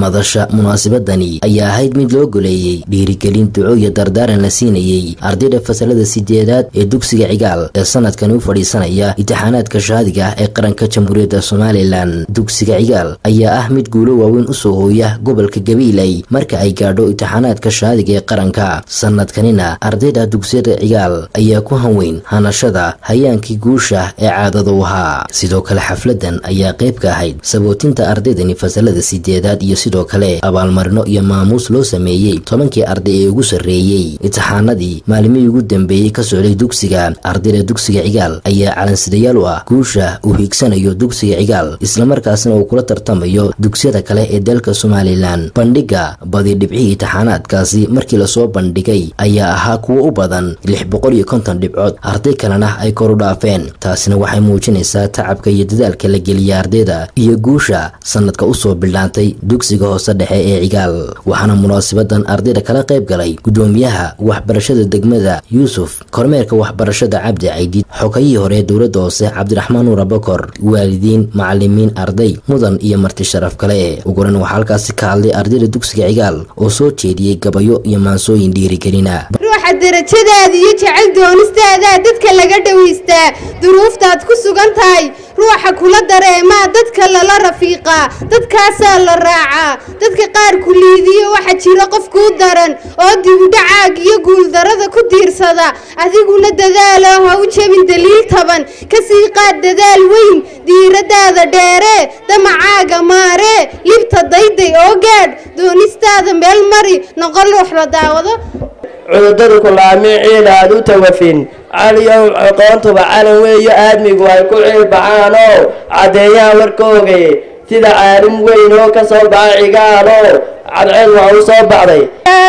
madasha munaasabadani ayaa ahayd mid loo goleeyey dhiirigelin duco iyo dardaaran la siinayey ardayda fasalada sideedaad ee dugsiga cigaal ee sanadkani u fadhiisanaya imtixaanaadka shaadiga ah ee qaranka jamhuuriyadda somalilan dugsiga cigaal ayaa ah mid guulo waaweyn usoo hooya gobolka gabiiley marka ay gaadho imtixaanaadka shaadiga ee qaranka sanadkanina ardayda dugsiyada cigaal ayaa ku hanweyn hanashada hayaankii guusha ee caadada u ahaa sidoo kale xafladan ayaa qayb ka ahayd sabootinta ardaydani fasalada sideedaad iyo sidoo kale abaalmarino iyo maamuus loo sameeyey tobankii arday ee ugu sarreeyey imtixaanadii maalimihii ugu dambeeyey ka socday dugsiga ardayda dugsiga cigaal ayaa calansidayaal u ah guusha uu hiigsanayo dugsiga cigaal islamarkaasna uu kula tartamayo dugsiyada kale ee dalka somalilan bandhiga badi dhibcihii imtixaanaadkaasi markii lasoo bandhigay ayaa ahaa kuwo u badan lix boqol iyo konton dhibcood arday kalena ay kor u dhaafeen taasina waxay muujinaysaa tacabka iyo dadaalka la geliya ardayda iyo guusha sanadka usoo bildhaantay dugsiga hoose dhexe ee cigaal waxaana munaasabadan ardayda kala qayb galay gudoomiyaha waxbarashada degmada yuusuf kormeerka waxbarashada cabdi caydiid xogayihii hore dowladda hoose cabdiraxmaan nuur abakor waalidiin macalimiin arday mudan iyo marti sharaf kale uguran waxaa halkaasi ka hadlay ardayda dugsiga cigaal oo soo jeediyey gabayo iyo maansooyin dhiirigelina ruuxa darajadaada iyo jecel doonistaadaa dadka laga dhowaystaa duruuftaad ku sugan tahay ruuxa kula dareemaa dadka lala rafiiqaa dadkaasaa la raacaa dadka qaar ku liidiyo waxa jira qof kuu daran oo dibudhacaag iyo guuldarada ku diirsada adiguna dadaalo ha u jebin daliil taban kasii qaad dadaal weyn diiradaada dheeree damacaaga maaree libta dayday oo gaadh doonistaada meel mari noqon ruux la daawado cududadu kulaamiciina aad u tawafin caliyow aqoontuba calan weeyo aadmigu ay ku ciilbacaanoo caddeeyaan warkooga sida caalim weyn oo ka soo baxa cigaalo cadceed waa u soo baxday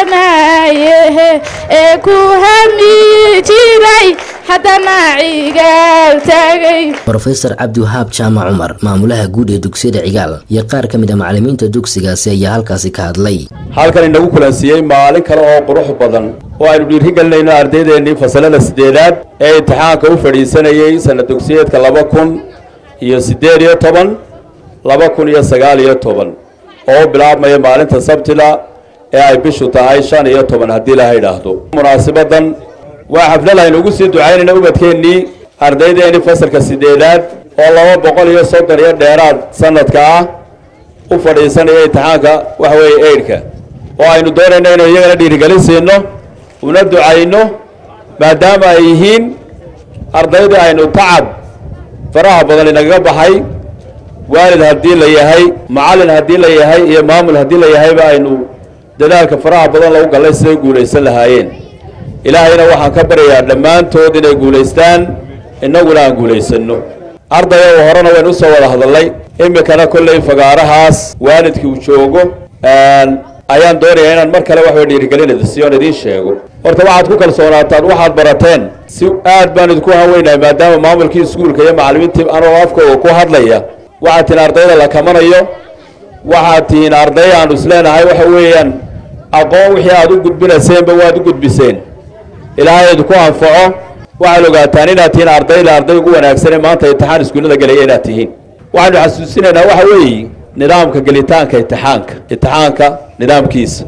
ee ku hami jiray haddana cigaal taagay rofeor cabdiwahaab jaamac cumar maamulaha guud ee dugsiyada cigaal iyo qaar ka mid a macalimiinta dugsigaasi ayaa halkaasi ka hadlay halkan inagu kulansiiyey maalin kale oo qurux badan oo aynu dhiirigelinayno ardaydeenii fasalada sideedaad ee imtixaanka u fadhiisanayey sana dugsiyeedka laba kun iyo siddeed iyo toban laba kun iyo sagaal iyo toban oo u bilaabmaya maalinta sabtila ee ay bishu tahay shan iyo toban haddii laha idhaahdo munaasibadan waa xaflad aynu ugu sii ducaynayna ubadkeennii ardaydeenii fasalka sideedaad oo laba boqol iyo soddon iyo dheeraad sanadka ah u fadhiisanaya imtixaanka waxa weeye eidhka oo aynu doonayno inaynu iyagana dhiirigelin siino una ducayno maadaama ay yihiin ardaydii aynu tacab faraha badan inagaga baxay waalid haddii la yahay macallin haddii la yahay iyo maamul haddii la yahayba aynu dadaalka faraha badan lagu gallay siday guulaysan lahaayeen ilaahayna waxaan ka baryayaa dhammaantood inay guulaystaan innaguna aan guulaysanno ardayow horena waynu usoo wada hadallay iminkana kolley fagaarahaas waalidkii uu joogo ayaan doonayaa inaan mar kale waxway dhiirigelinada siyoon idiin sheego horta waxaad ku kalsoonaataan waxaad barateen si aad baan idinku haweynahay maadaama maamulkii iskuulka iyo macallimiintii anoo afkooga ku hadlaya waxaad tihiin ardayda la kamanayo waxaad tihiin arday aanu isleenahay waxa weeyaan aqoon wixii aad u gudbinayseenba waad u gudbiseen ilaahay idinku anfaco waxaad ogaataan inaad tihiin ardayda arday ugu wanaagsanee maanta imtixaan iskuullada gelaya inaad tihiin waxaynu xasuusinaynaa waxa weeye nidaamka gelitaanka imtixaanka imtixaanka nidaamkiisa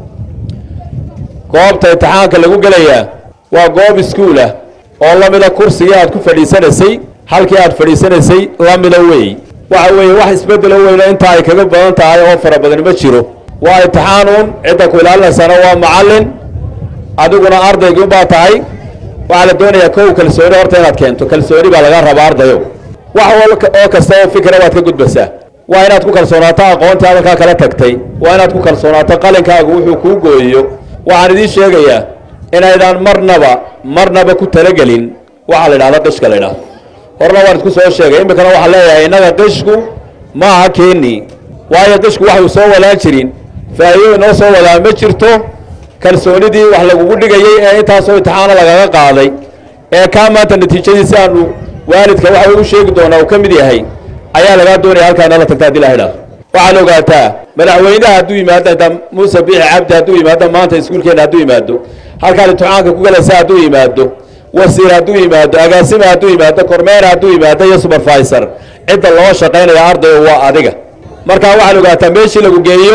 goobta imtixaanka lagu gelayaa waa goob iskuulah oo lamida kursigii aad ku fadhiisanaysay halkii aad fadhiisanaysay lamida weey waxa weeye wax isbedelo weyno inta ay kaga badan tahay oo fara badan ma jiro waa imtixaanuun cidda ku ilaalinaysana waa macallin adiguna ardaygii baa tahay waxaa la doonayaa kow kalsooni horta inaad keento kalsooni baa laga rabaa ardayo wax oo kasta oo fikra waad ka gudbasaa waa inaad ku kalsoonaato aqoontii hadalkaa kala tagtay waa inaad ku kalsoonaato qalinkaagu wuxuu kuu gooyo waxaan idiin sheegayaa inaydaan marnaba marnaba ku talagelin waxaa la idhahda qishka la idhahdo horna waan idku soo sheegay iminkana waxaan leeyahay innaga qishku ma aha keeni waayo qishku waxuu soo walaan jirin faa'iido inoo soo wadaa ma jirto kalsoonidii wax lagugu dhigayey ee intaasoo imtixaano lagaga qaaday ee kaa maanta natiijadiisi aanu waalidka waxa u sheegi doonaa uu ka mid yahay ayaa lagaa doonaya halkaa inala tagta hadii la idhahdo waxaad ogaataa madaxweynaha hadduu yimaado inta muuse biixi cabdi hadduu yimaado maanta iskuulkeenna hadduu yimaado halkaad imtixaanka ku galaysa hadduu yimaado wasiir hadduu yimaado agaasima hadduu yimaado kormeer hadduu yimaado iyo supervisor cidda loo shaqaynaya ardayo waa adiga markaa waxaad ogaataa meeshii lagu geeyo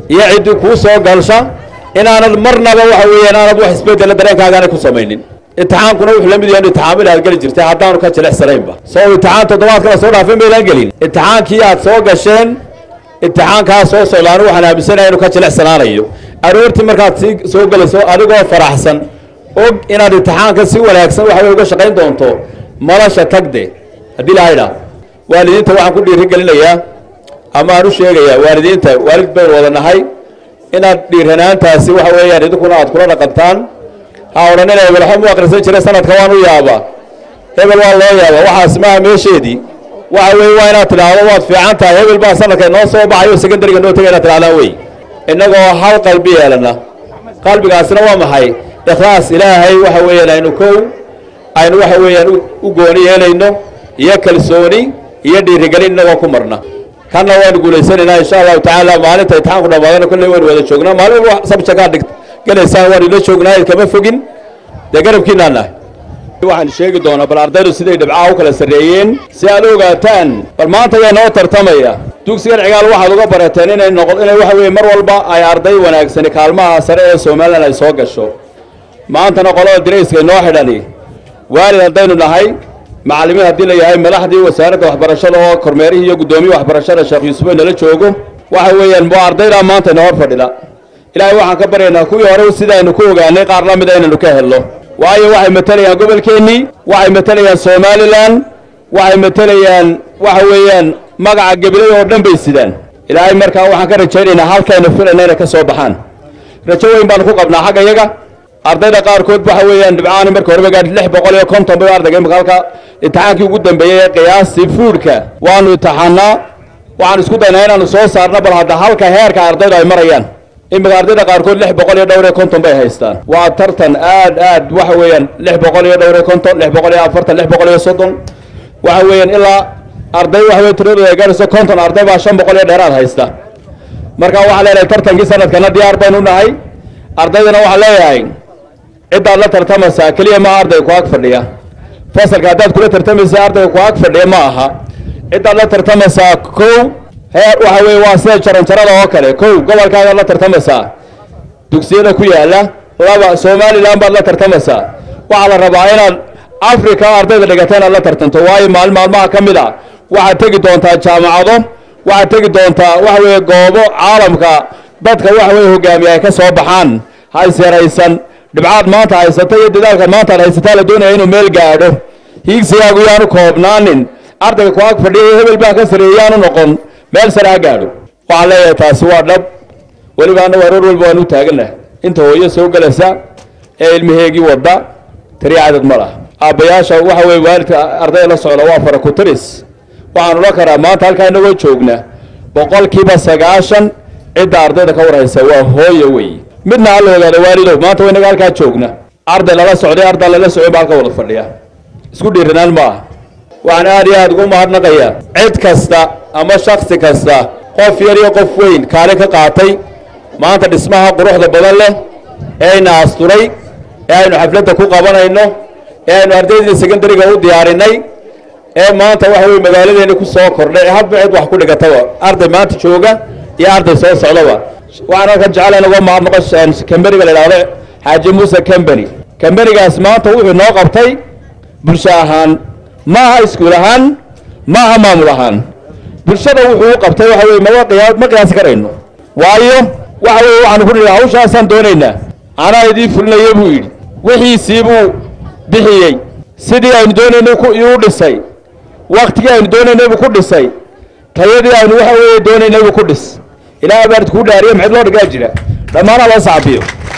iyo ciddii kuu soo galsha inaanad marnaba waxa weeyaan aanad wax isbedela dareenkaagaana ku samaynin imtixaankuna wuxuu la mid yahay imtixaamil aad geli jirtay haddaanu ka jilicsanaynba soo imtixaan toddobaadkala soo dhaafin baydaan gelin imtixaankii aad soo gasheen imtixaankaa soo socdaanu waxaan aaminsanahay inuu ka jilicsanaanayo aroortii markaad sii soo gelayso adigoo faraxsan og inaad imtixaanka si wanaagsan waxa wey uga shaqayn doonto madasha tagde haddii laha idhaa waalidiinta waxaan ku dhiirigelinayaa ama aan u sheegayaa waalidiinta waalid baynu wada nahay inaad dhiiranaantaasi waxa weeyaan idinkuna aad kula dhaqantaan ha odhanina hebel waxba mu akhrisan jiray sanadka waan u yaaba hebel waa loo yaaba waxaas maaha meesheedii waxa weeye waa inaad tidhaahdo waad fiican tahay hebel baa sanadka noo soo baxayo secondariga noo tegay inaad tidhahdaan wey innagoo hal qalbi yeelana qalbigaasina waa maxay ikhlaas ilaahay waxa weeyaan aynu kow aynu waxa weeyaan u gooni yeelayno iyo kalsooni iyo dhiirigelin innagoo ku marna kanna waanu guulaysanaynaa insha allahu tacaala maalinta imtixaanku dhamaadana kolley waynu wada joognaa maalin walba sabjakaad dhig gelaysaan waanu ila joognaa kama fogin dee garabkiinaa nahay waxaan sheegi doonaa bal ardaydu siday dhibcaha u kala sarreeyeen si aad ogaataan bal maanta yaa noo tartamaya dugsigan cigaal waxaad uga barateen inay noqo inay waxa weeye mar walba ay arday wanaagsani kaalmaha sare ee somalilan ay soo gasho maantana qolada dirayska inoo xidhani waalid haddaynu nahay macallimiin haddii la yahay madaxdii wasaaradda waxbarashada oo kormeerihii iyo guddoomiye waxbarashada sheekh yuusuf ay nala joogo waxa weeyaan waa ardaydaa maanta ina hor fadhida ilaahay waxaan ka baryaynaa kuwii hore sidaaynu ku ogaanay qaar la mida inaynu ka helno waayo waxay matelayaan gobolkeennii waxay matelayaan somalilan waxay matelayaan waxa weeyaan magaca gebilada oo dhan bay sidaan ilaahay markaa waxaan ka rajaynaynaa halkaynu filayna inay ka soo baxaan rajo weyn baanu ku qabnaa xagga iyaga ardayda qaarkood waxa weeyaan dhibcaani marka horeba gaadhi lix boqol iyo konton bay ardayga imika halka imtixaankii ugu dambeeyey ee qiyaastii fuudhka waanu imtixaanaa waxaan isku daynaa inaanu soo saarno bal hadda halka heerka ardaydu ay marayaan imika ardayda qaarkood lix boqol iyo dhowr iyo konton bay haystaan waa tartan aad aad waxa weeyaan lix boqol iyo dhowr iyo konton lix boqol iyo afartan lix boqol iyo soddon waxa weeyaan ilaa arday waxa weye tiradooda ay gaadhayso konton arday baa shan boqol iyo dheeraad haysta marka waxaan leenahay tartankii sanadkana diyaar baynu nahay ardaydana waxaan leeyahay ciddaad la tartamaysaa keliya ma ardayga ku ag fadhiya fasalka haddaad kula tartamaysa ardayga ku ag fadhiya ma aha ciddaad la tartamaysaa kow heer waxa weeye waa sida jaranjarada oo kale kow gobolkaagaad la tartamaysaa dugsiyada ku yaala laba somalilan baad la tartamaysaa waxaa la rabaa inaad africa ardayda dhigata inaad la tartanto waayo maalin maalmaha ka mid a waxaad tegi doontaa jaamacado waxaad tegi doontaa waxa weeye goobo caalamka dadka waxa weye hogaamiya ay ka soo baxaan ha isyaraysan dhibcaad maanta haysata iyo dadaalkaad maanta ad haysataa la doonaya inuu meel gaadho hiigsigaagu yaanu koobnaanin ardayga ku ag fadhiya hebel baa ka sareeyey yaanu noqon meel sare ha gaadho waxaan leeyahay taasi waa dhab weliba annagu aroor walba waan u taagannahay inta hooyo soo gelaysa ee ilmaheegii wadda tariya cadad ma laha aabbayaasha waxa weye waalidka ardayda la socda waa fara ku tiris waxaan ula karaa maanta halkaa inagoo joogna boqolkiiba sagaashan cidda ardayda ka warhaysa waa hooyo wey midna ha la ogaado waalidow maanta waynaga halkaa joogna arday lala socday arday lala socday baa halka wada fadhiya isku dhiiranaan ma aha waxaan aad iyo aad ugu mahadnaqayaa cid kasta ama shaksi kasta qof yar iyo qof weyn kaalin ka qaatay maanta dhismaha quruxda badan leh ee ayna asturay ee aynu xafladda ku qabanayno ee aynu ardayda secondariga u diyaarinay ee maanta waxa weye magaaladeena ku soo kordhay hadba cid wax ku dhigataba arday maanta jooga iyo arday soo socdaba waxaan halkan jecela inagoo mahadnaqo kambaniga la idhahdo xaaji muuse combany kambanigaas maanta wuxuu noo qabtay bulsho ahaan ma aha iskuul ahaan ma aha maamul ahaan bulshada wuxuu u qabtay waxa weye ma qiyaa ma qiyaasi karayno waayo waxa weye waxaanu ku nidhi hawshaasaan doonaynaa anaa idii fulinaya buu yidhi wixiisii buu bixiyey sidii aynu doonaynay ku iu dhisay waktigii aynu doonaynay buu ku dhisay tayadii aynu waxa weeye doonaynay buu ku dhis ilaahay baan idkuu dhaariye maxayd loo dhigaa jira dhammaanaa loo sacbiyo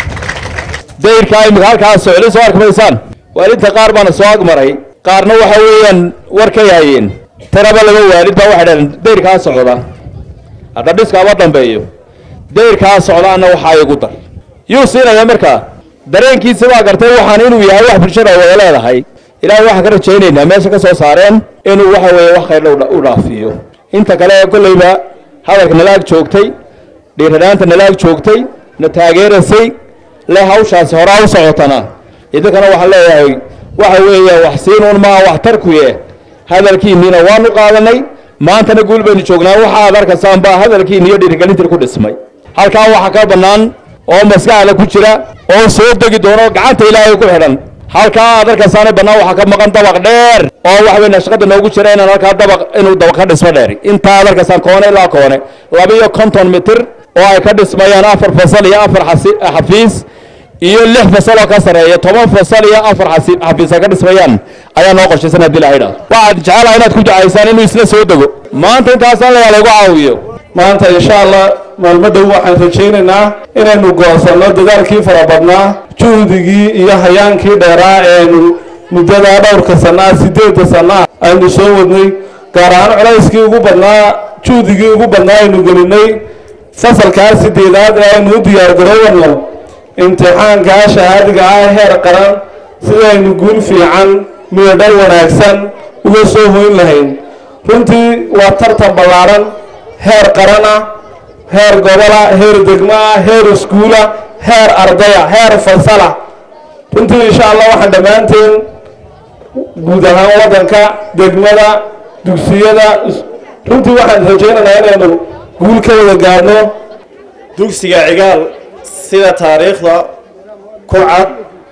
dayrkaa imika halkaas socday soo arkmaysaan waalidta qaar baana soo agmaray qaarna waxa weeyaan war ka yaayeen tiraba laba waalid baa waxay dhaheen dayrkaa socda hadda dhiskaaba dambeeyo dayrkaa socdaana waxaa igu dar yuu siinaya markaa dareenkiisi baa gartay waxaan inuu yahay wax bulshada wada leedahay ilaahay waxaan ka rajaynaynaa meesha ka soo saareen inuu waxa weeye wax khayrla u dhaafiyo inta kale ee kolleyba hadalka nalaag joogtay dhiiranaanta nalaag joogtay na taageerasay le hawshaasi horaa u socotana idinkana waxaan leeyahay waxa weeye wax siinuun maa wax tarkuye hadalkiinniina waanu qaadanay maantana guul baynu joognaa waxa aad arkaysaan baa hadalkiinni iyo dhiirigelintii ku dhismay halkaa waxaa ka bannaan oo maskaxda ku jira oo soo degi doono gacanta ilaahay ku xidhan halkaa aad arkaysaana bannaan waxaa ka maqan dabaq dheer oo waxa weyn shaqada noogu jira inaan halkaa dabaq inuu dabaq ka dhismo dheer intaa aad arkaysaan koone ilaa koone laba iyo konton mitir oo ay ka dhismayaan afar fasal iyo afar xafiis iyo lix fasal oo ka sarreeya toban fasal iyo afar xafiis ay ka dhismayaan ayaa noo qorshaysan haddii la idhaahdo waxaad jecelaha inaad ku jacaysaan inuu isla soo dego maanta intaasaan layaa lagu caawiyo maanta insha allah maalmo dhow waxaan rajaynaynaa inaynu goosanno dadaalkii fara badnaa juhdigii iyo hayaankii dheeraa eenu muddadaa dhowrka sanaa siddeedda sanaa aynu soo wadnay gaar ahaan culayskii ugu badnaa juhdigii ugu badnaa aynu gelinay fasalkaa sideedaad ee aynu u diyaargarowano imtixaankaa shahaadiga ah heer qaran sidaynu guul fiican midadhal wanaagsan uga soo hoyn lahayn runtii waa tartan ballaaran heer qarana heer gobola heer degmaa heer iskuula heer ardaya heer fasala runtii insha allah waxaan dhammaanteen guud ahaan waddanka degmada dugsiyada runtii waxaan rajaynaynaa inaynu guul ka wada gaadhno dugsiga cigaal sida taariikhda ku cad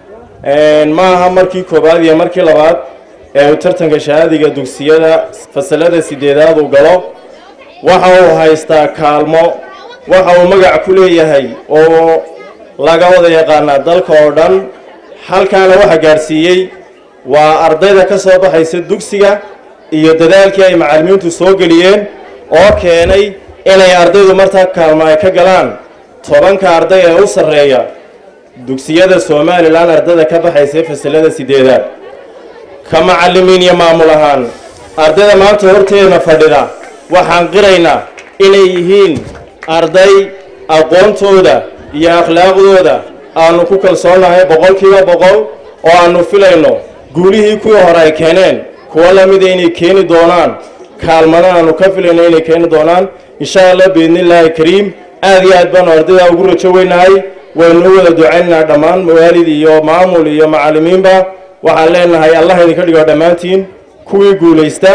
ma aha markii koowaad iyo markii labaad ee uu tartanka shahaadiga dugsiyada fasalada sideedaad uu galo waxa uu haystaa kaalmo waxa uu magac ku leeyahay oo laga wada yaqaanaa dalka oo dhan halkaana waxa gaadhsiiyey waa ardayda ka soo baxaysa dugsiga iyo dadaalkii ay macallimiintu soo geliyeen oo keenay inay ardaydu martaa kaalmo ay ka galaan tobanka arday ee u sarreeya dugsiyada somalilan ardayda ka baxaysa fasalada sideedaad ka macallimiin iyo maamul ahaan ardayda maanta horteedna fadhida waxaan qiraynaa inay yihiin arday aqoontooda iyo akhlaaqdooda aanu ku kalsoonahay boqolkiiba boqol oo aanu filayno guulihii kuwii hore ay keeneen kuwo lamida inay keeni doonaan kaalmada aanu ka filayno inay keeni doonaan insha allah biidnillaahi kariim aad iyo aad baanu ardayda ugu rajo weynahay waynu u wada ducaynaynaa dhammaan mawaalid iyo maamul iyo macallimiinba waxaan leenahay allah idinka dhigo dhammaantiin kuwii guulaysta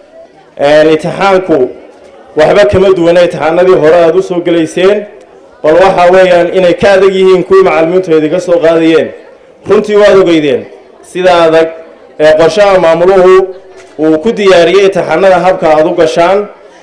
imtixaanku waxba kama duwana imtixaanadii hore aada u soo gelayseen bal waxa weeyaan inay ka adag yihiin kuwii macallimiintu idinka soo qaadayeen runtii waad ogeydeen sida adag ee qorshaha maamuluhu uu ku diyaariyey imtixaanada habka aada u gashaan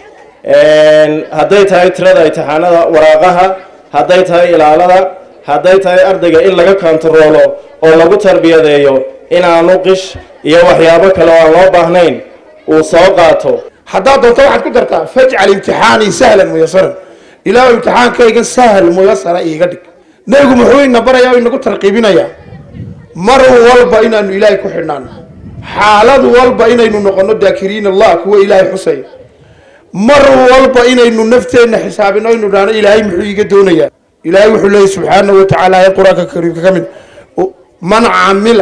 hadday tahay tirada imtixaanada waraaqaha hadday tahay ilaalada hadday tahay ardayga in laga kontaroolo oo lagu tarbiyadeeyo inaanu qish iyo waxyaabo kale oo aan loo baahnayn uu soo qaato haddaad doonto waxaad ku dartaa fajcal imtixaanii sahlan muyasaran ilaahu imtixaankayga sahal muyasara iiga dhig nebigu muxuu ina barayaa o inagu tarqiibinayaa mar walba inaanu ilaahay ku xidhnaano xaalad walba inaynu noqono daakiriin allah kuwa ilaahay xusaya mar walba inaynu nafteenna xisaabino aynu dhahno ilaahay muxuu iiga doonayaa ilaahay wuxuu leeyahy subxaanahu watacaala ee qur-aanka kariimka ka mid man camila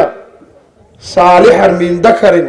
saalixan min dakarin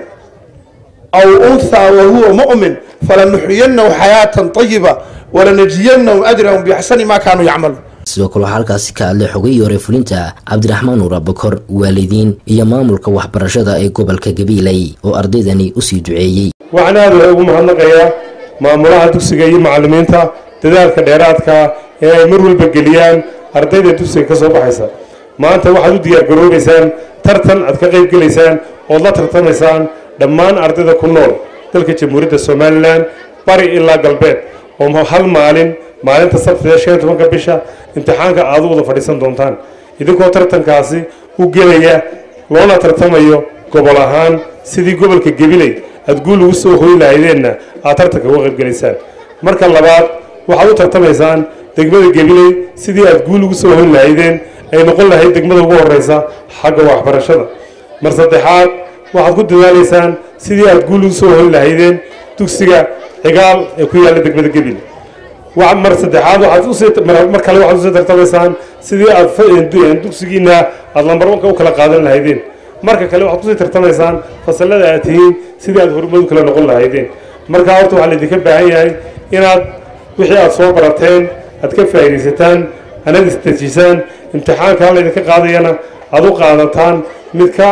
aw unthaa wahuwa mu'min falanuxyiyanahu xayaatan ayiba walanajziyanahum ajrahum biaxsani ma kaanuu yacmaluun sidoo kale waxaa halkaasi ka hadlay xogayii hore fulinta cabdiraxmaan nuur abakor waalidiin iyo maamulka waxbarashada ee gobolka gabiiley oo ardaydani usii duceeyey waxaan aad waxay ugu mahadnaqayaa maamulaha dugsiga iyo macallimiinta dadaalka dheeraadka ee ay mar walba geliyaan ardayda dugsiga ka soo baxaysa maanta waxaad u diyaargaroobaysaan tartan aad ka qayb gelaysaan ood la tartamaysaan dhammaan ardayda ku nool dalka jamhuuriyadda somalilan bari ilaa galbeed oo hal maalin maalinta sabtida shan iyo tobanka bisha imtixaanka aad u wada fadhiisan doontaan idinkoo tartankaasi u gelaya loona tartamayo gobol ahaan sidii gobolka gabiley aad guul ugu soo hoy lahaydeenna aad tartanka uga qaybgelaysaan marka labaad waxaad u tartamaysaan degmada gabiley sidii aad guul ugu soo hoy lahaydeen ay noqon lahayd degmada ugu horeysa xagga waxbarashada mar saddexaad waxaad ku dadaalaysaan sidii aad guul ugu soo hoy lahaydeen dugsiga cigaal ee ku yaalla degmada gabiley mar saddexaad waxaad kale waxaad usii tartamaysaan sidii aad dugsigiina aad lambar wanka u kala qaadan lahaydeen marka kale waxaad kusii tartamaysaan fasalada aad tihiin sidii aad horumad u kala noqon lahaydeen markaa horta waxaa laydinka baahan yahay inaad wixii aad soo barateen aad ka faa'iidaysataan anad isdejisaan imtixaankaa laydinka qaadayana aad u qaadataan mid ka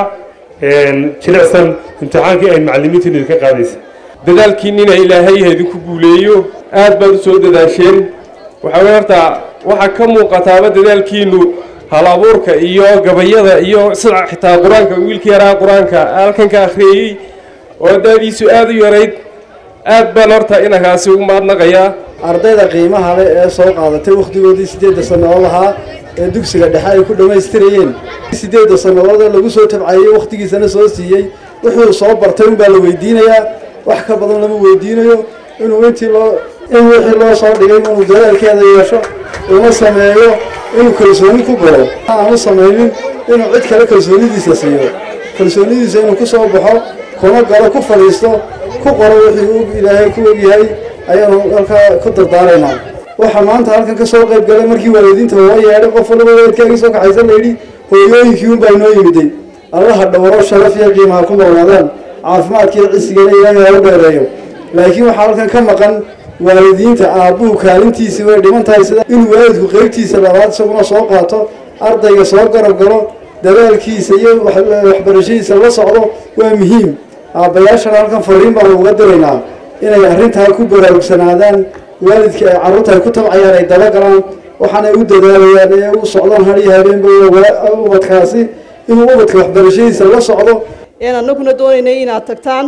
jilicsan imtixaankii ay macallimiintiin idinka qaadaysa dadaalkiinina ilaahay ha idinku guuleeyo aad baad u soo dadaasheen waxaa wey horta waxaa ka muuqataaba dadaalkiinu hal abuurka iyo gabayada iyo sida xitaa qur-aanka wiilkii yaraa qur-aanka halkan ka akhriyey oo daadiisu aada u yarayd aad baan horta inankaasi ugu mahadnaqayaa ardayda qiimaha leh ee soo qaadatay wakhtigoodii siddeedda sannadood ahaa ee dugsiga dhexe ay ku dhammaystirayeen siddeedda sannadood ee lagu soo tabcayey wakhtigiisana soo siiyey wuxuu soo bartay unbaa la weydiinayaa wax ka badan lama weydiinayo inuu intii loo in wixii loo soo dhigay inuu dadaalkeeda yeesho una sameeyo inuu kalsooni ku galo aanu samaynin inuu cid kale kalsoonidiisa siiyo kalsoonidiisa inuu ku soo baxo kuna galo ku fadhiisto ku qoro wixii ilaahay ku ogyahay ayaanu halkaa ku dardaaraynaa waxaa maanta halkan ka soo qayb galay markii waalidiinta loo yeedhay qof walba weedkaagii soo kaxaysa layidhi hooyooyinkii unbaa inoo yimiday allaha dhowro sharaf iyo qiimaha ku noolaadaan caafimaadkiiyo cisigana ilaahay ha u dheereeyo laakiin waxaa halkan ka maqan waalidiinta aabbuhu kaalintiisii way dhiman tahay sida inuu waalidku qeybtiisa labaad isaguna soo qaato ardayga soo garab galo dadaalkiisa iyo waxbarashadiisa la socdo waa muhiim aabbayaashana halkan fariin baanu uga diraynaa inay arrintaa ku baraarugsanaadaan waalidka ay carruurta ay ku tabcayaan ay dabagalaan waxaanay u dadaalayaan ee u socdaan hadiyo habeenba ubadkaasi inuu ubadka waxbarashadiisa la socdo een annaguna doonaynay inaad tagtaan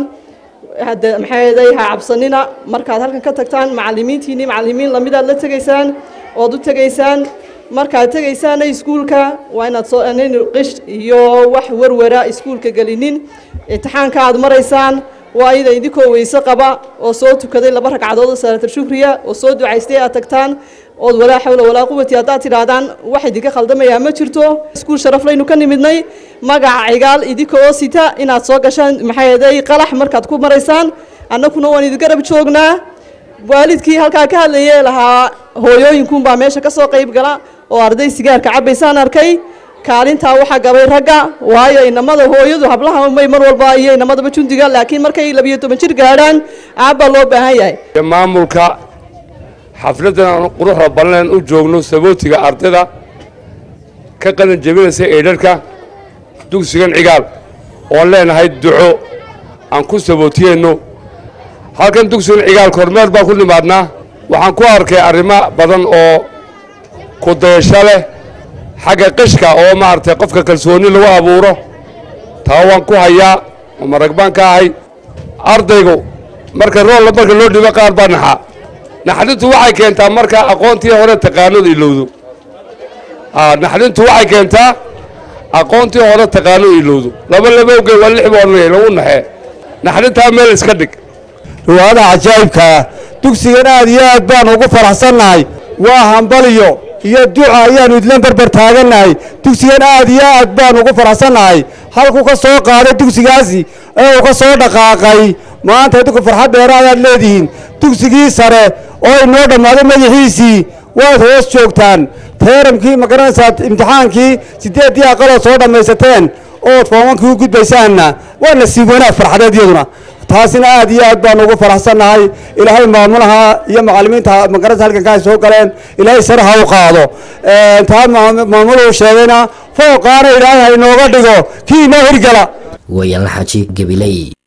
hadda maxaaday ha cabsanina markaad halkan ka tagtaan macallimiintiinii macallimiin lamidaad la tegaysaan ood u tegaysaan markaad tegaysaana iskuulka waa inaad soo nin qish iyo wax warwara iskuulka gelinin imtixaanka aad maraysaan waa ida idinkoo weyse qaba oo soo tukaday laba ragcadood oo salaatul shukriya oo soo ducaystay aad tagtaan ood walaa xawla walaa quwati haddaad tidhaahdaan wax idinka khaldamayaa ma jirto iskuul sharaflaynu ka nimidnay magaca cigaal idinka oo sita inaad soo gashaan maxaaday qalax markaad ku maraysaan annaguna waan idin garab joognaa waalidkii halkaa ka hadlayee lahaa hooyooyinkuunbaa meesha ka soo qayb gala oo arday sigaarka cabbaysaan arkay kaalintaa waxaa gabay ragga waayo inamada hooyadu hablaha may mar walba iyo inamadaba jundiga laakiin markay labiyo toban jir gaadhaan aabbaa loo baahan yahay maamulka xafladdan quruxda ballen u joogno sabootiga ardayda ka qalin jebinaysa eedharka dugsigan cigaal oon leenahay duco aan ku sabootiyeenno halkan dugsigan cigaal kormeer baan ku nimaadnaa waxaan ku arkay arrimo badan oo ku dayasho leh xagga qishka oo maaragtay qofka kalsooni lagu abuuro taa waan ku hayaa oo marag baan ka ahay ardaygu marka roolla marka loo dhibo qaar baa naxa naxdintu waxay keentaa marka aqoontii hore taqaanadu ilowdo naxdintu waxay keentaa aqoontii hore taqaanadu ilowdo laba labowge waa lix boonay lagu naxee naxdintaa meel iska dhig riwaayada cajaa'ibkaa dugsigan aad iyo aad baan ugu faraxsannahay waa hambaliyo iyo duca ayaannu idlan barbar taagannahay dugsigan aad iyo aad baan ugu faraxsannahay halkuu ka soo qaaday dugsigaasi ee uu ka soo dhaqaaqay maanta idinku farxad dheera ayaad leedihiin dugsigii sare oo inoo dhammaaday madaxiisii waad hoos joogtaan teeramkii ma garanaysaa imtixaankii siddeeddii aqalood soo dhammaysateen ood foomankii u gudbaysaanna waa nasiib wanaag farxadeed iyaduna taasina aad iyo aad baanu ugu faraxsannahay ilaahay maamulaha iyo macallimiinta magaranaysa halkanka ay soo galeen ilaahay sare ha u qaado taa maamuluhu sheegayna fooqaana ilaahay ha inooga dhigo kii inoo hirgala wayaanla xaji gabiley